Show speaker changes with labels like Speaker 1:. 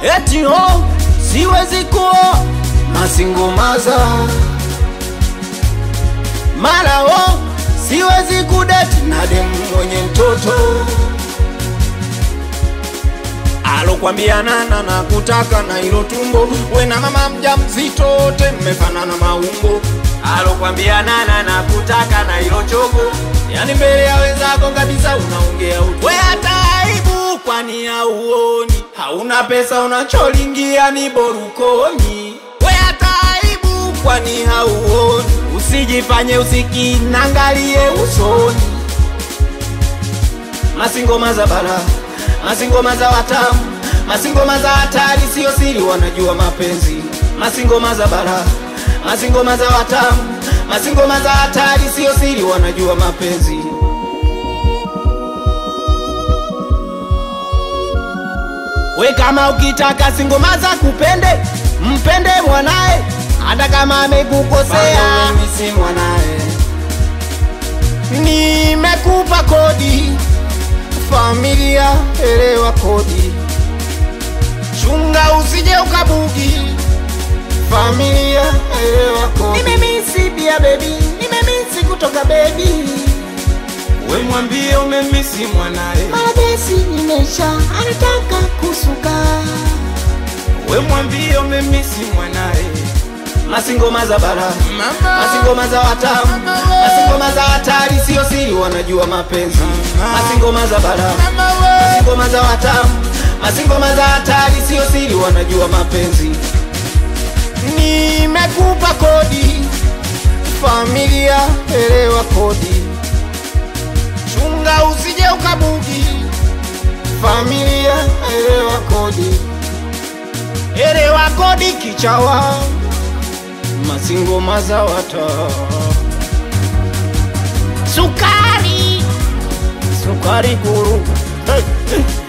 Speaker 1: eti ho siwezi kuoa masingomaza mara ho siwezi kudeti na demu mwenye mtoto alokwambia nana na kutaka na ilo tumbo we na mama mja mzito wote mmefanana maumbo alokwambia nana na kutaka na ilo chogo yani mbele ya wenzako kabisa unaongea utu we hata aibu kwani hauoni hauna pesa unacholingia ni borukoni we hata aibu kwani hauoni usijifanye usikinangalie usoni masingoma za bara masingoma za watamu masingoma za hatari sio siri wanajua mapenzi masingoma za bara masingoma za watamu masingoma za hatari sio siri wanajua mapenzi we kama ukitaka singoma za kupende mpende mwanae hata kama amekukosea mimi si mwanae nimekupa kodi familia elewa kodi chunga usije ukabugi familia elewa kodi nimemisi pia bebi nimemisi kutoka bebi
Speaker 2: we mwambie umemisi mwanae
Speaker 3: Maradesi imesha anataka kusuka
Speaker 2: we mwambie umemisi mwanae
Speaker 1: masingoma za bara
Speaker 2: mama
Speaker 1: masingoma za watamu masingoma za hatari sio siri wanajua mapenzi masingoma za bara
Speaker 2: mama we
Speaker 1: masingoma za watamu masingoma za hatari sio siri wanajua mapenzi nimekupa kodi familia elewa kodi chunga usije ukabugi familia elewa kodi elewa kodi kichawa masingoma za wata sukari sukari guru hey, hey.